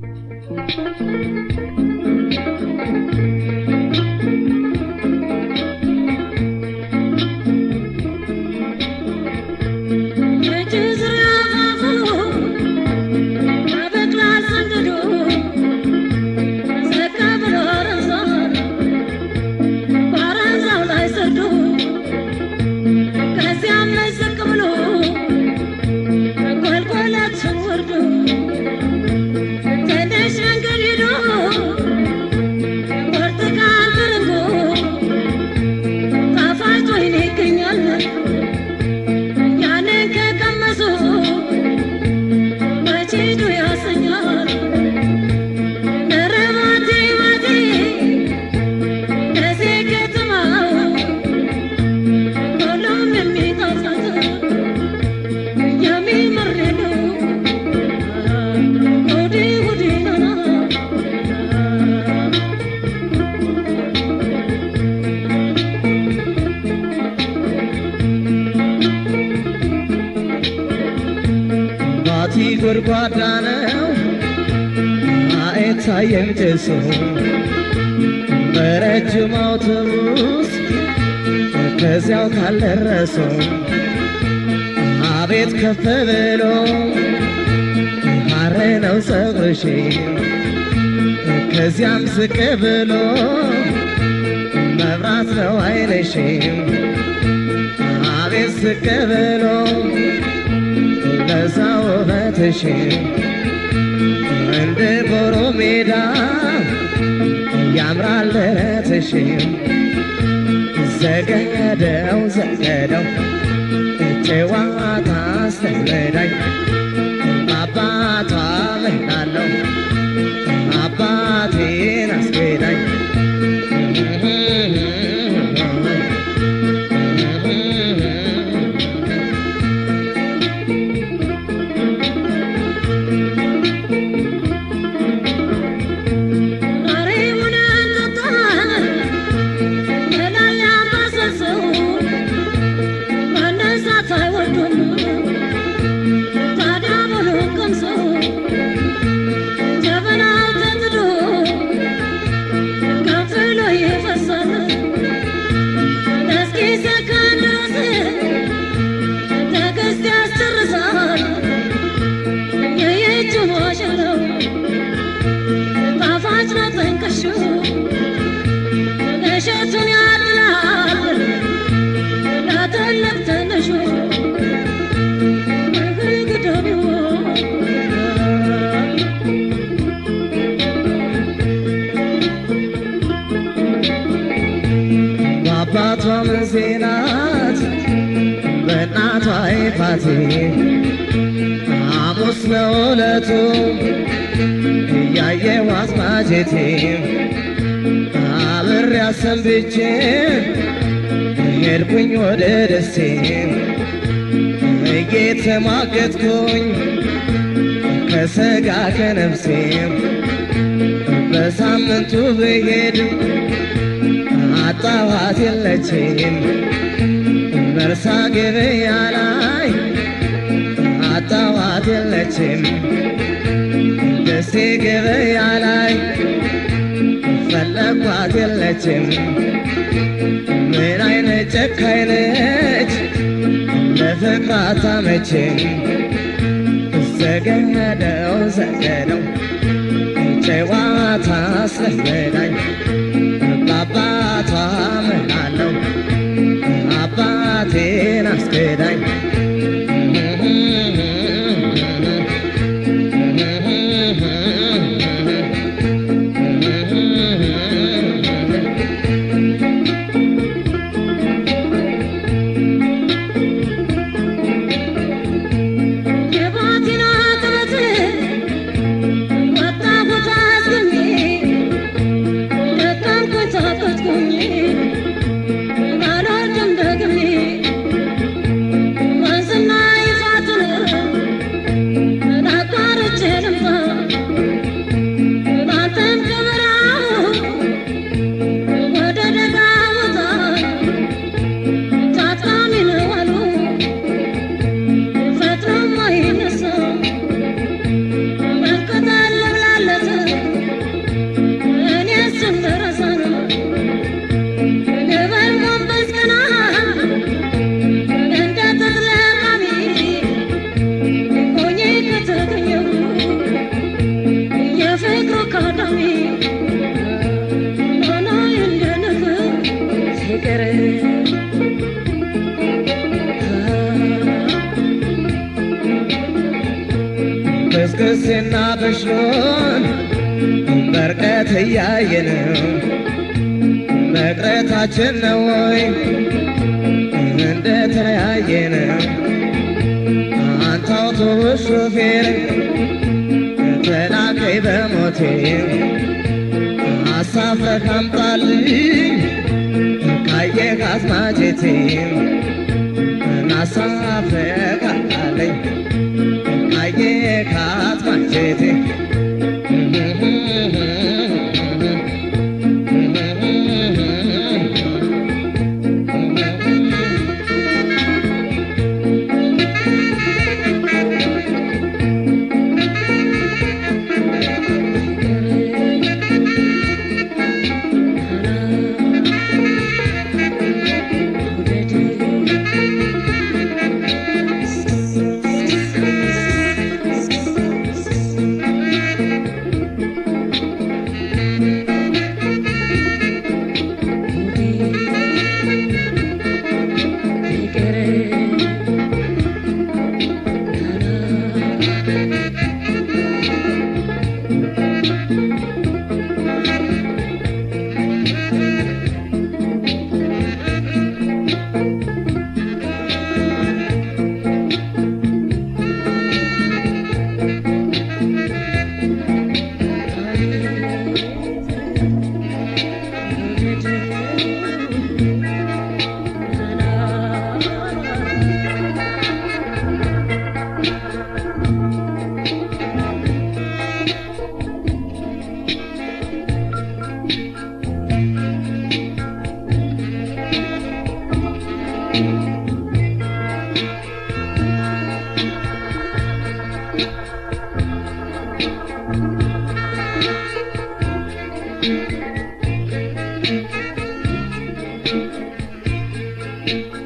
ባቲ ጎድጓዳ ነው አይታየም ጭሱ በረጅም አውቶቡስ ከዚያው ካልደረሱ አቤት ከፍ ብሎ ሐር ነው ፀጉርሽ ከዚያም ዝቅ ብሎ መብራት ነው አይንሽ አቤት ዝቅ ብሎ ለዛ ውበትሽ እንደ ቦሮ ሜዳ ያምራል ደረትሽ ዘገደው ዘገደው ጨዋታ አስተምረዳኝ አባቷ ምናለው አባቴን አስጌዳኝ እሸቱን ያድላል ለትልቅ ትንሹ በአባቷ ምንሴናት በእናቷ ይፋቴ ሐሙስ ነው ዕለቱ እያየኋት ማጀቴ አብሬ አሰንብቼ ሄድኩኝ ወደ ደሴ እየተሟገትኩኝ ከሥጋ ከነፍሴ በሳምንቱ ብሄድ አጣኋት የለችም መርሳ ገበያ ላይ አጣኋት የለችም ደሴ ገበያ ላይ ፈለኳት የለችም ምን አይነት ጨካኝ ነች ለፍቅር አታመችም ዘገደው ዘገደው ጨዋታ አስለመዳኝ በአባቷ ምናለው አባቴን አስገዳኝ የባቲና ጥበት ወጣሁት አዝግሜ ደከምኩኝ ታከትኩኝ አልወርድም ደግሜ ወንዝና ይፋትን አጋጣሚ ሆኖ እንደ ንፍር ሲቀር ክስክስና በሽሎን በርቀት እያየነው መቅረታችን ነው ወይ እንደተለያየነው አንተ አውቶቡስ ሾፌር ተላከይ በሞቴ አሳፍረህ አምጣልኝ ካየህ አስማቼቴ ናሳፍረህ አምጣልኝ ካየህ አስማቼቴ Thank